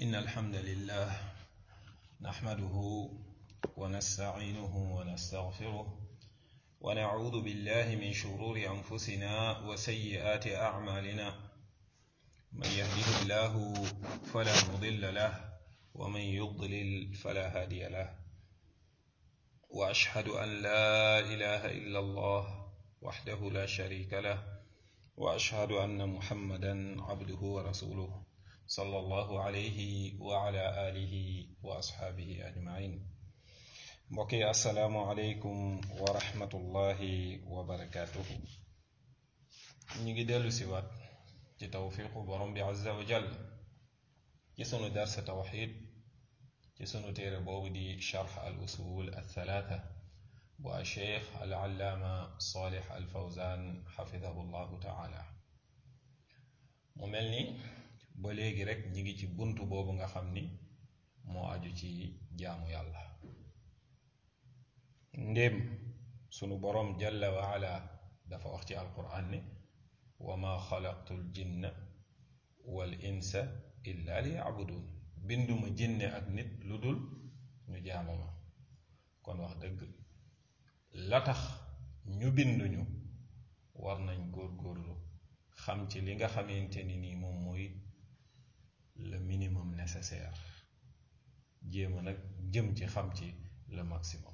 إن الحمد لله نحمده ونستعينه ونستغفره ونعوذ بالله من شرور أنفسنا وسيئات أعمالنا من يهده الله فلا مضل له ومن يضلل فلا هادي له وأشهد أن لا إله إلا الله وحده لا شريك له وأشهد أن محمدا عبده ورسوله صلى الله عليه وعلى آله وأصحابه أجمعين mbokki asalaamualeykum wa rahmatullahi wa barakaatuhu ñu ngi dellu si waat ci tawfiqu borom bi azza wa jal ci sunu darsa tawxid ci sunu téere boobu di charx al usul al thalaatha bu a cheikh al allaama salih al fawzan xafidahu llahu taala mu mel ni ba léegi rek ñi ngi ci bunt boobu nga xam ni moo aju ci jaamu yàlla ndéem sunu boroom jalla wa ala dafa wax ci alquran ne wa ma xalaqtu l jinna wal insa illa li yabudun binduma jinne ak nit lu dul ñu jaamu ma kon wax dëgg la tax ñu binduñu war nañ góorgóorlu xam ci li nga xamante ni nii moom mooy le minimum nécessaire jéema nag jëm ci xam ci le maximum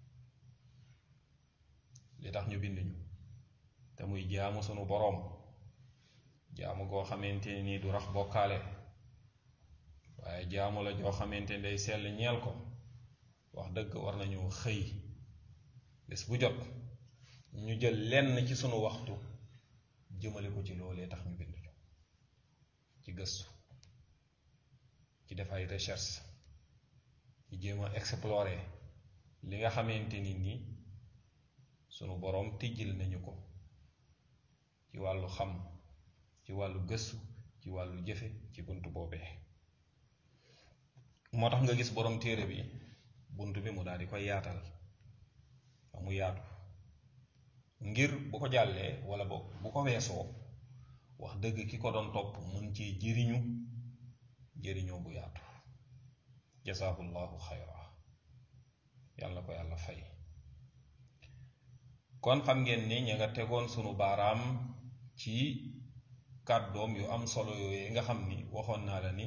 li tax ñu binduñu te muy jaamu sunu boroom jaamu goo xamante ni nii du rax bokkaale waaye jaamu la joo xamante ni day sell ñeel ko wax dëgg war nañu xëy bés bu jot ñu jël lenn ci sunu waxtu jëmale ko ci loolee tax ñu binduñu ci gëstu ci def ay recherche ci jéem a explorer li nga xamante ni nii sunu boroom tijjil nañu ko ci wàllu xam ci wàllu gëstu ci wàllu jëfe ci bunt boobee moo tax nga gis boroom téere bi bunt bi mu daal di koy yaatal ba mu yaatu ngir bu ko jàllee wala boog bu ko weesoo wax dëgg ki ko doon topp mun ci jëriñu jëriñoo bu yaatu jazaahullahu xayra yàlla ko yàlla fay kon xam ngeen ni ña nga tegoon sunu baaraam ci kàddoom yu am solo yooyu nga xam ni waxoon naa la ni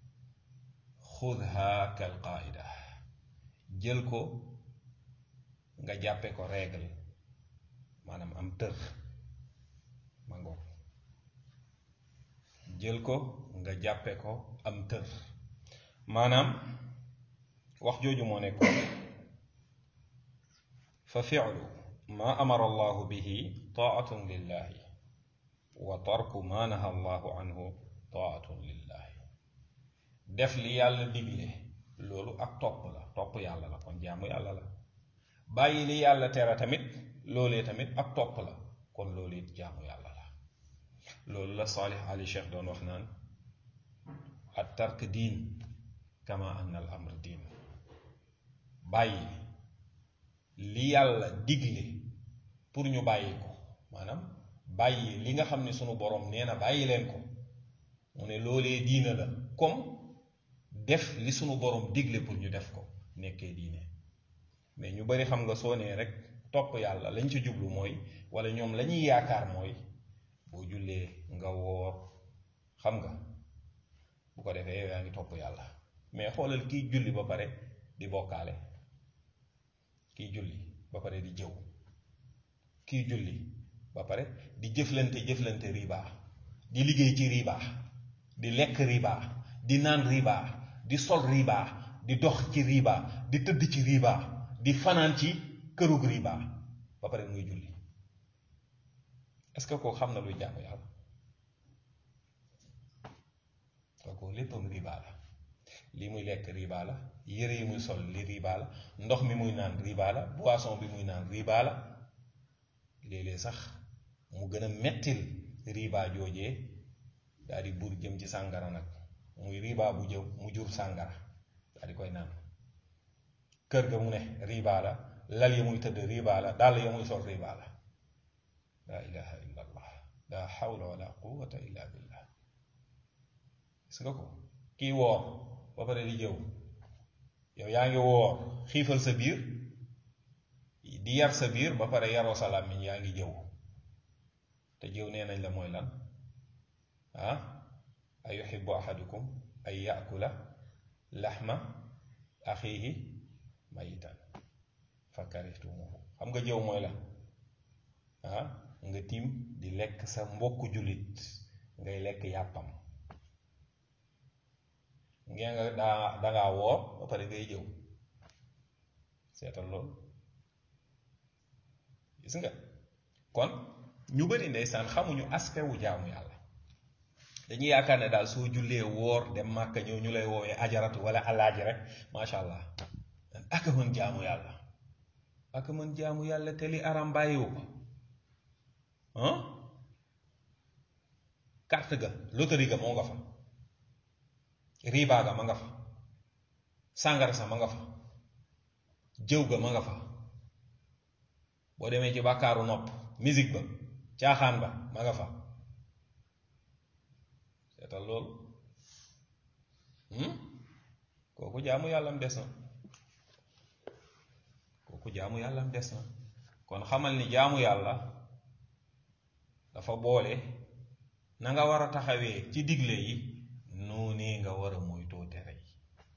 xudha kal qaida jël ko nga jàppe ko règle maanaam am tër ma ngoog jël ko nga jàppe ko am tër maanaam wax jooju moo nekkoon fa fi'lu ma amara allahu bihi taatun lillahi wa tarku ma naha allahu anhu taatun lillahi def li yàlla digle loolu ak topp la topp yàlla la kon jaamu yàlla la bàyyi li yàlla tere tamit loolee tamit ak topp la kon loolu it jaamu yàlla la loolu la Salih Ali Cheikh doon wax naan at tark diin kama anna al amr diin bàyyi li yàlla digle pour ñu bàyyi ko maanaam bàyyi li nga xam ne sunu boroom nee na bàyyi leen ko mu ne loolee diina la comme def li sunu boroom digle pour ñu def ko nekkee diine mais ñu bari xam nga soo nee rek topp yàlla lañ ci jublu mooy wala ñoom la ñuy yaakaar mooy boo jullee nga woor xam nga bu ko defee yow yaa ngi topp yàlla mais xoolal kiy julli ba pare di bokkaale kiy julli ba pare di jëw kiy julli ba pare di jëflante jëflante riba di liggéey ci riba di lekk riba di naan riba di sol riba di dox ci riba di tëdd ci riba di fanaan ci kërug riba ba pare muy julli est-ce que koo xam na luy jaamu yàlla kooku léppam riba la li muy lekk riba la yére yi muy sol li riba la ndox mi muy naan riba la boisson bi muy naan riba la léeg-léeg sax mu gën a mettil riba joojee daal di buur jëm ci sàngara nag muy riba bu jëm mu jur sàngara daal di koy naan kër ga mu ne riba la lal ya muy tëdd riba la dàll ya muy sol riba la laa ilaha illa allah la hawla wala quwata illa billah gis nga ko kii woor ba pare di jëw yow yaa ngi woor xiifal sa biir di yar sa biir ba pare yaroo sa làmmiñ yaa ngi jëw te jëw nee nañ la mooy lan ah ay yuhibbu ahadukum ay yaakula laxma axiihi mayitan fa karihtumuhu xam nga jëw mooy lan ah nga tiim di lekk sa mbokku jullit ngay lekk yàppam ngeen nga daa dangaa woor ba pare ngay jëw seetal loolu gis nga kon ñu bari ndeysaan xamuñu aspect wu jaamu yàlla dañuy yaakaar ne daal soo jullee woor dem màkka ñëw ñu lay woowee ajaratu wala alaaji rek macha allah ak mën jaamu yàlla ak mën jaamu yàlla te li aram bàyyiwu ko ah carte ga loterie ga moo nga fa riba ga ma nga fa sàngara sa ma nga fa jëw ga ma nga fa boo demee ci bàkkaaru nopp musique ba caaxaan ba ma nga fa seetal loolu kooku jaamu yàllam des na kooku jaamu yàllam des na kon xamal ni jaamu yàlla dafa boole na nga war a taxawee ci digle yi noonee nga war a moytoo tere yi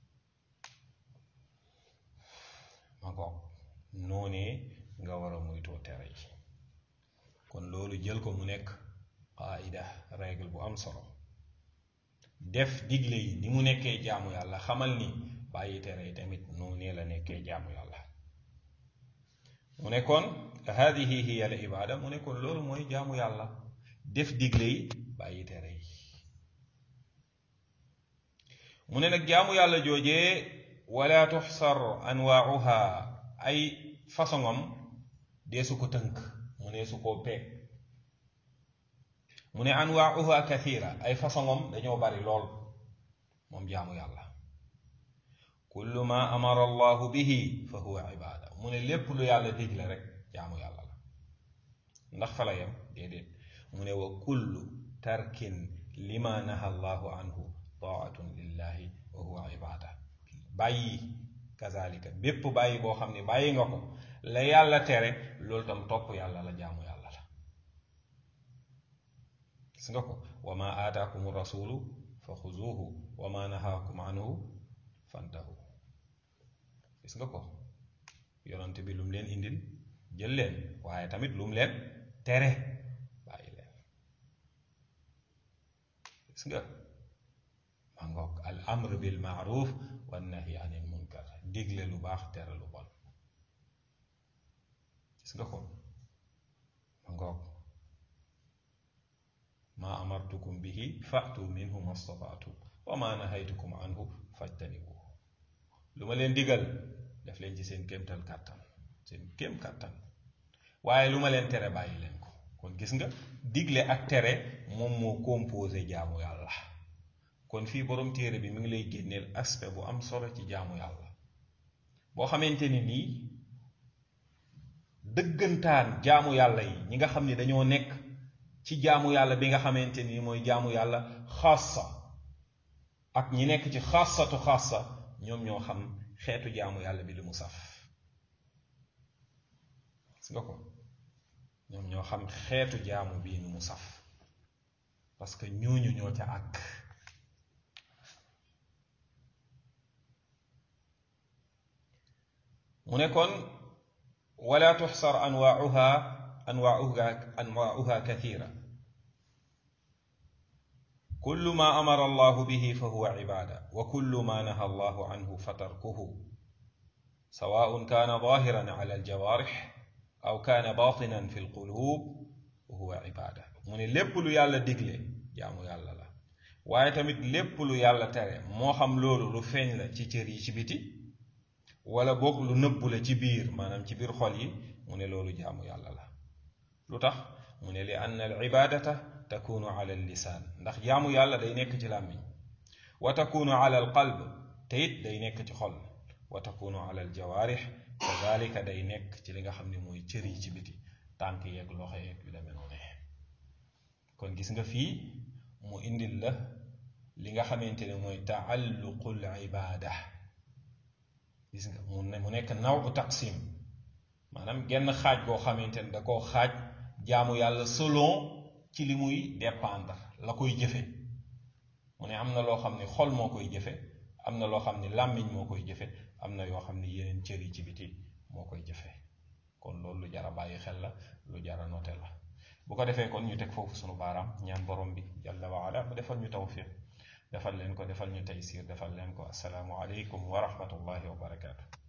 ma ngoog noonee nga war a moytoo tere yi kon loolu jël ko mu nekk qaida règle bu am solo def digle yi ni mu nekkee jaamu yàlla xamal ni bàyyi tere yi tamit noonee la nekkee jaamu yàlla mu nekkoon hadihi hiya al ibada mu nekkoon loolu mooy jaamu yàlla def digle yi bàyyi tere yi mu ne nag jaamu yàlla joojee wala tuxsar anwaauha ay façonam dee su ko tënk mu ne su koo peeg mu ne anwaauha kathira ay façonam dañoo bari lool moom jaamu yàlla kullu ma amara allahu bihi fa huwa ibada mu ne lépp lu yàlla digle rek jaamu yàlla la ndax fa la yem déedéet mu ne wa kullu tarkin lima naha allahu anhu taatun lillahi wa huwa ibada bàyyi kazalika bépp bàyyi boo xam ne bàyyi nga ko la yàlla tere loolu tam topp yàlla la jaamu yàlla la gis nga ko wa ma aataakum rasulu fa xuzuuhu wa ma nahaakum anhu fantahu gis nga ko yonante bi lu mu leen indil jël leen waaye tamit lu mu leen tere bàyyi leen gis nga ma ngoog al amr bil maaruf wa nahi anil munkar digle lu baax tere lu bon gis nga ko ma ngoog ma amartukum bihi fatu minhu mastataatu wa ma nahaytukum anhu fajtanibu lu ma leen digal def leen ci seen kéemtal kàttan seen kéem kàttan waaye lu ma leen tere bàyyi leen ko kon gis nga digle ak tere moom moo composé jaamu yàlla kon fii borom téere bi mi ngi lay génneel aspect bu am solo ci jaamu yàlla boo xamante ni nii dëggantaan jaamu yàlla yi ñi nga xam ni dañoo nekk ci jaamu yàlla bi nga xamante ni mooy jaamu yàlla xaasa ak ñi nekk ci xaasatu xaasa ñoom ñoo xam xeetu jaamu yàlla bi li mu saf gis nga ko ñoom ñoo xam xeetu jaamu bii ni mu saf parce que ñooñu ñoo ca àgg mu ne kon wala tuxsar anwaauha anwaauha anwaauha kathira كل ما أمر الله به فهو عبادة وكل ما نهى الله عنه فتركه سواء كان ظاهرا على الجوارح أو كان باطنا في القلوب وهو عبادة من lépp lu yàlla digle jaamu yàlla la waaye tamit lépp lu yàlla tere moo xam loolu lu feeñ la ci cër yi ci biti wala boog lu nëbbu la ci biir maanaam ci biir xol yi mu ne loolu jaamu yàlla la lu tax mu ne li anna al ibadata takunu ala lisaan ndax jaamu yàlla day nekk ci làmmiñ wa takunu ala al qalb te it day nekk ci xol wa takunu ala al jawaarix kadalika day nekk ci li nga xam ne mooy cër yi ci biti tànk yeeg loxo yeeg yu demee noonu kon gis nga fii mu indil la li nga xamante ne mooy taalluqul ibaada gis nga mu ne mu nekk naw u taqsim maanaam genn xaaj boo xamante ne da koo xaaj jaamu yàlla selon ci li muy dépendre la koy jëfe mu ne am na loo xam ne xol moo koy jëfe am na loo xam ne làmmiñ moo koy jëfe am na yoo xam ne yeneen cër yi ci biti moo koy jëfe kon loolu lu jar a bàyyi xel la lu jar a noté la bu ko defee kon ñu teg foofu sunu baaraam ñaan borom bi jalla wa ala mu defal ñu tawfiq defal leen ko defal ñu taysir defal leen ko asalaamu aleykum wa rahmatullahi wa barakaatu